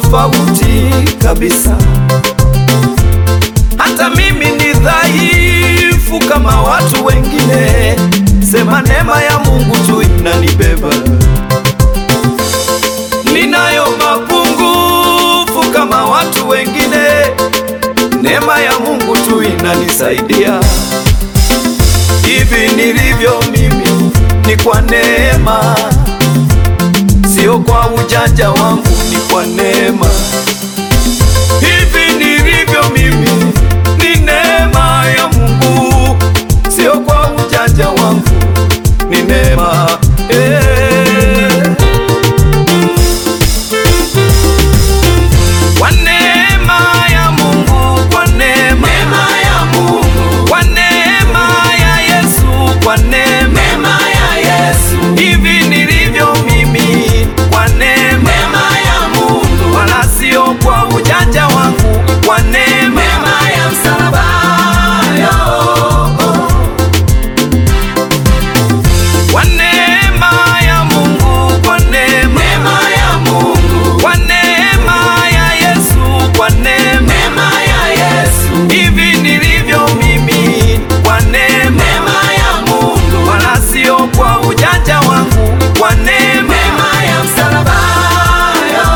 tofauti kabisa. Hata mimi ni dhaifu kama watu wengine, sema neema ya Mungu tu inanibeba. Ninayo mapungufu kama watu wengine, neema ya Mungu tu inanisaidia. Hivi nilivyo mimi ni kwa neema, sio kwa ujanja wangu, ni kwa neema. Hivi nilivyo mimi ni neema ya Mungu, sio kwa ujanja wangu, ni neema eh. Kwa neema ya Mungu, kwa neema ya Mungu, kwa neema ya Yesu, kwa neema neema ya Yesu, hivi nilivyo mimi, kwa neema neema ya Mungu, wala sio kwa ujanja wangu, kwa neema neema ya msalaba yo, kwa neema ya Mungu, kwa neema neema ya Mungu, kwa neema ya Yesu, kwa neema neema ya Yesu, hivi nilivyo mimi, kwa neema neema ya Mungu, wala sio kwa ujanja wangu, kwa neema neema ya msalaba yo.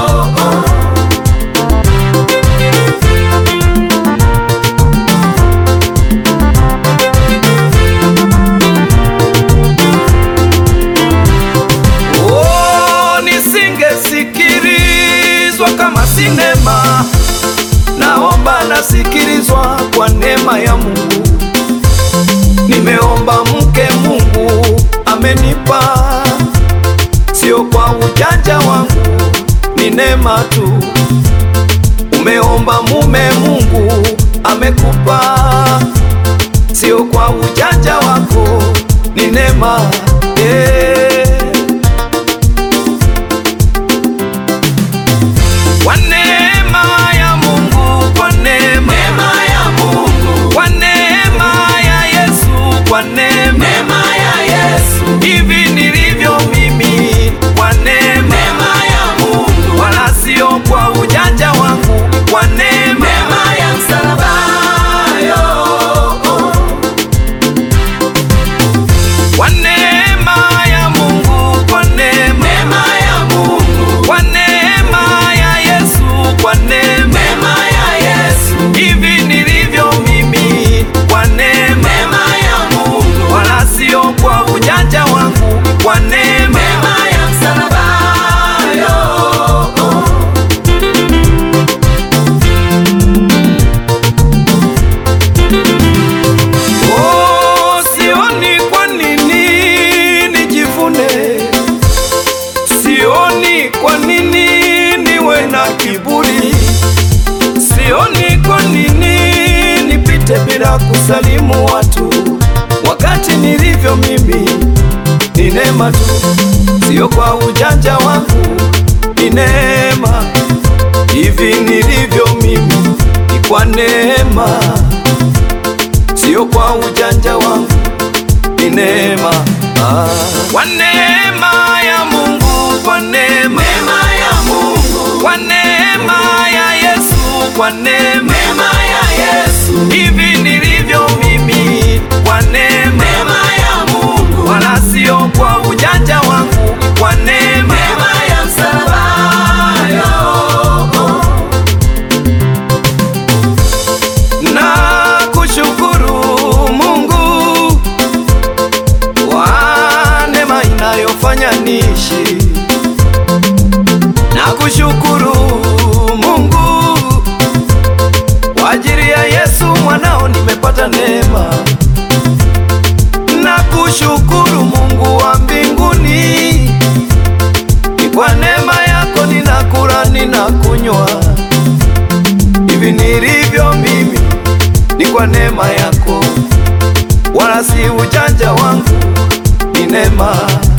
Oh, nisingesikilizwa kama sinema. Naomba nasikilizwa kwa neema ya Mungu. Nimeomba mke, Mungu amenipa, sio kwa ujanja wangu, ni neema tu. Umeomba mume, Mungu amekupa, sio kwa ujanja wako, ni neema eh. Kwa neema ya Mungu, kwa neema, Neema ya Mungu, kwa neema ya Yesu, kwa neema neema ya Yesu, hivi nilivyo mimi, kwa neema neema ya Mungu, wala sio kwa ujanja wangu, kwa neema neema ya msalaba yo, kwa neema ya Mungu, kwa neema, neema ya Mungu, kwa neema ya Yesu, kwa neema neema ya Yesu, hivi nilivyo mimi, kwa neema neema ya Mungu, wala sio kwa ujanja wangu, kwa neema neema ya msalaba yo. Oh, sioni kwa nini nijivune, sioni kwa nini niwe na kiburi, sioni kwa nini nipite bila kusalimu watu, wakati nilivyo mimi ni neema tu, sio kwa ujanja wangu, ni neema. Hivi nilivyo mimi ni kwa neema sio kwa ujanja wangu, ni neema ah. Kwa neema ya Mungu, kwa neema, Neema ya Mungu, kwa neema ya Yesu, kwa neema neema ya Yesu, hivi nilivyo mimi, kwa neema neema ya Mungu, wala sio kwa ujanja wangu, kwa neema neema ya msalaba yo. na kushukuru Mungu kwa neema inayofanya niishi, na kushukuru Mungu kwa ajili ya Yesu mwanao nimepata neema, na kushukuru Mungu wa mbinguni, ni kwa neema yako ninakula ninakunywa hivi nilivyo mimi ni kwa neema yako, wala si ujanja wangu, ni neema.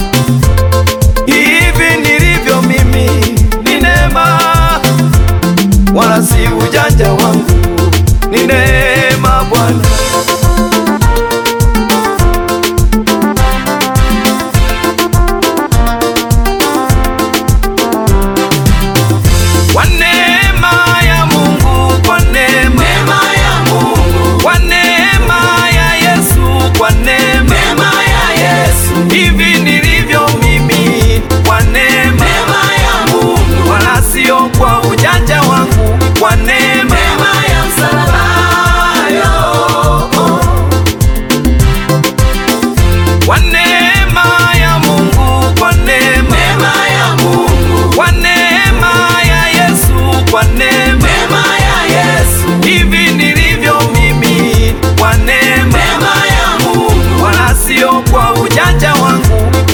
Hivi nilivyo mimi ni neema, wala si ujanja wangu, ni neema Bwana. Kwa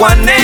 kwa neema